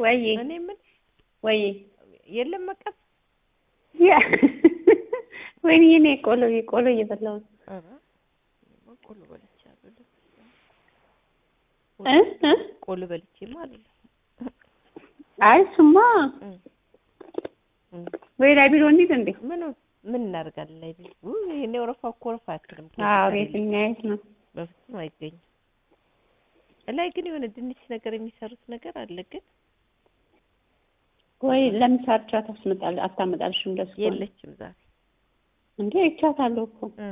ወይ እኔ ምን ወይ የለም መቀስ ያ ወይኔ እኔ ቆሎ ቆሎ እየበላሁ ነው። ኧረ ቆሎ በልቻለሁ። እ እ ቆሎ በልቼማ አይደለም አይ እሱማ እ እ ወይ ላይ ቢሮ እንሂድ እንዴ? ምን ምን እናደርጋለን ላይ ቤት ውይ እኔ ወረፋ እኮ ወረፋ አትልም አዎ ቤት የሚያየት ነው። በፍጹም አይገኝም። ላይ ግን የሆነ ድንች ነገር የሚሰሩት ነገር አለ ግን ወይ ለምሳር ቻት አስመጣል አታመጣልሽም? እንደሱ ከሆነ የለችም ዛሬ እንዴ ይቻታለሁ እኮ እ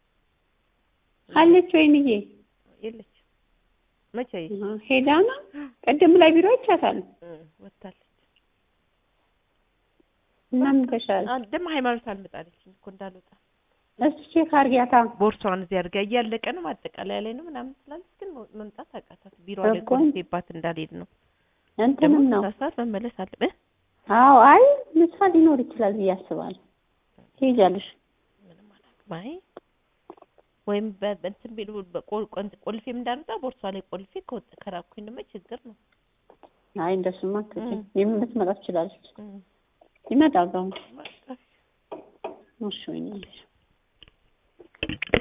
አለች ወይንዬ የለችም መቼ አሃ፣ ሄዳ ነው ቅድም ላይ ቢሮ ይቻታል እ ወታለች እና ምን ተሻለ? ደግሞ ሃይማኖት አልመጣለችም እኮ እንዳልወጣ እስኪ ቼክ አድርጊያታ ቦርሷን እዚህ አድርጋ እያለቀ ነው ማጠቃለያ ላይ ነው ምናምን ስላለች ግን መምጣት አቃታት። ቢሮ ላይ እኮ ቆልፌባት እንዳልሄድ ነው። ደግሞ እንትንም ነው ምሳ ሰዓት መመለስ አለብህ። አዎ አይ ምሳ ሊኖር ይችላል ብዬ አስባለሁ። ትሄጃለሽ? ምንም አላውቅም። አይ ወይም በ- በእንትን ቢሉ በቆል- ቆን- ቆልፌም እንዳልወጣ ቦርሷ ላይ ቆልፌ ከወጣ ከራኩኝ ደግሞ ችግር ነው። አይ እንደሱማ አትችይም። እም። የምትመጣ ትችላለች። እም። ይመጣል አሁን። በቃ እሺ ወይኔ